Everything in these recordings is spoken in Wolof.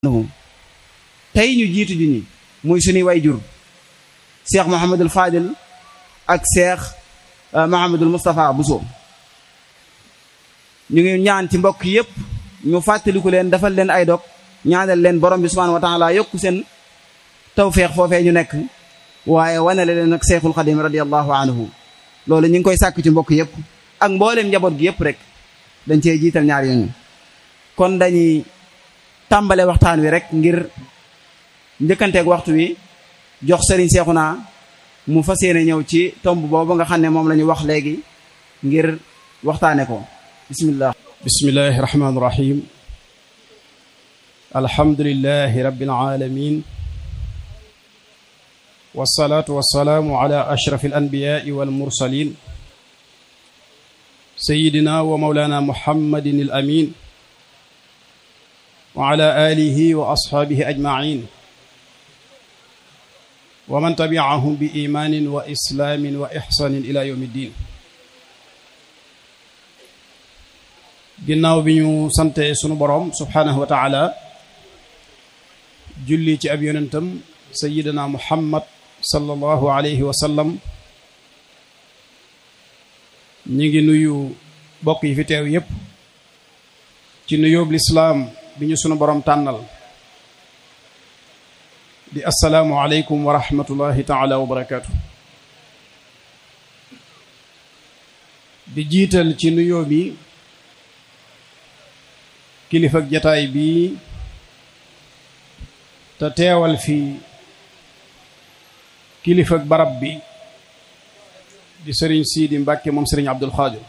tey ñu jiitu ji ñi muy suñuy way jur cheikh Mouhamadul Fadil ak cheikh Mouhamadul Moustapha Bousso ñu ngi ñaan ci mbokk yépp ñu fàttaliku leen defal leen ay dog ñaanal leen borom bi subhanahu wa taala yokku seen tawféex foofee ñu nekk waaye wanale leen ak cheikhul xadim radiallahu anhu loolu ñu ngi koy sàkk ci mbokk yépp ak mbooleem njaboot gi yépp rek dañ cee jiital ñaar yooyu kon dañuy tàmbale waxtaan wi rek ngir njëkkanteeg waxtu wi jox sëriñ Seexuna mu fas yéene ñëw ci tomb boobu nga xam ne moom la ñu wax léegi ngir waxtaane ko bismillah bismillahi rahmaani rahim alhamdulillahi rabbil alamin wasalaatu wasalaamu ala ashraf alanbiyaai walmursalin sayidina wa maulana muhammadin al amin wa ala alihi wa ashaabihi ajmain wa man tabiahum bi imaanin wa islaamin wa ixsaanin ila yawmi ddin ginnaaw bi ñu sante sunu boroom subhaanahu wa taala julli ci ab yonentam sayidina muhammad sallallahu alayhi wa sallam ñi ngi nuyu bokk yi fi teew yépp ci nuyóob lislaam bi ñu sunu boroom tànnal di assalaamu aleykum wa rahmatullahi taala wa barakaatu di jiital ci nuyoo bi kilifa ak jataay bi te teewal fi kilifa ak barab bi di sëriñ Siidi Mbàkke moom sëriñ Abdul Xaadir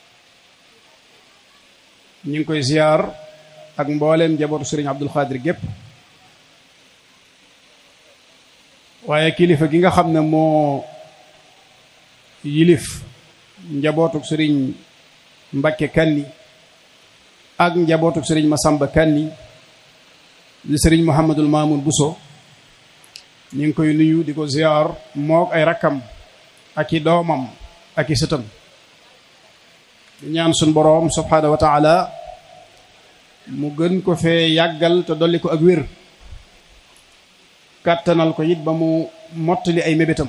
ñu ngi koy ziyaar ak mbooleem njabootu sëriñ Abdul Xaadir gépp waaye kilifa gi nga xam ne moo yilif njabootuk sëriñ Mbàkke Kanni ak njabootuk sëriñ Masamba Kanni di sëriñ Muhammadul Maamun Buso ñu ngi koy nuyu di ko ziyaar mook ay rakkam ak i doomam ak i sëtam di ñaan suñ boroom subhaanahu wa taala mu gën ko fee yàggal te dolli ko ak wér kàttanal ko it ba mu mottali ay mébétam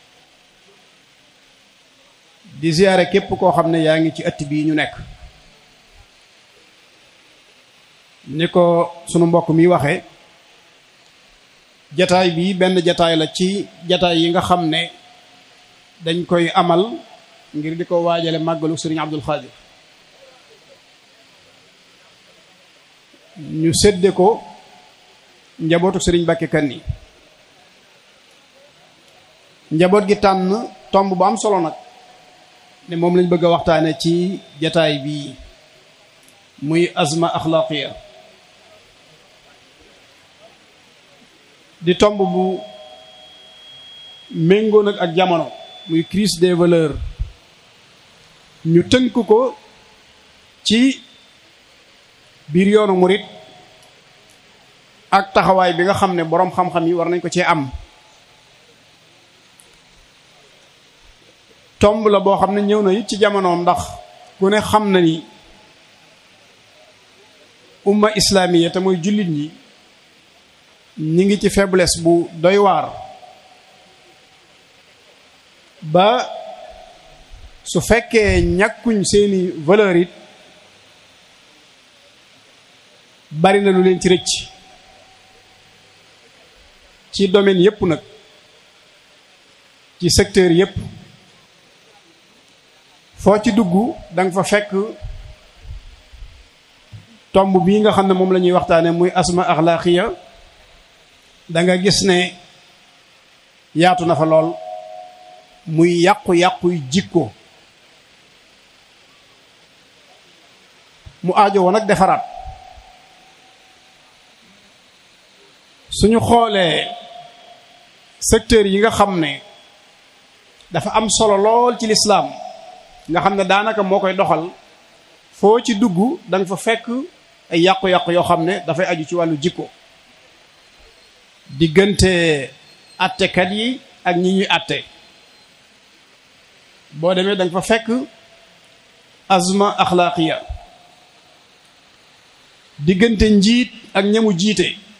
di ziyaare képp koo xam ne yaa ngi ci ëtt bii ñu nekk ni ko sunu mbokk mi waxe jataay bi benn jataay la ci jataay yi nga xam ne dañ koy amal ngir di ko waajale màggalu sëriñ Abdul Xaadir ñu sédde ko njabootu sëriñ Mbàkke Kanni njaboot gi tànn tomb bu am solo nag ne moom lañ bëgg a waxtaane ci jataay bii muy azma axlaaqiya di tomb bu méngoo nag ak jamono muy crise des valeurs ñu tënk ko ci biir yoonu murit ak taxawaay bi nga xam ne boroom xam-xam yi war nañ ko cee am tomb la boo xam ne ñëw na it ci jamonoom ndax ku ne xam na ni umma islamiya te mooy jullit ñi ñi ngi ci faiblesse bu doy waar ba su fekkee ñàkkuñ seeni valeur it bari na lu leen ci rëcc ci domaine yépp nag ci secteur yépp foo ci dugg danga fa fekk tomb bii nga xam ne moom la ñuy waxtaane muy asma axlaaqiya da nga gis ne yaatu na fa lool muy yàqu-yàquy jikko mu aajo woon ak defaraat suñu xoolee secteur yi nga xam ne dafa am solo lool ci lislaam nga xam ne daanaka moo koy doxal foo ci dugg danga fa fekk ay yàqu-yàqu yoo xam ne dafay aju ci wàllu jikko diggante attekat yi ak ñi ñuy atte boo demee danga fa fekk azma axlaaqiya diggante njiit ak ñamu jiite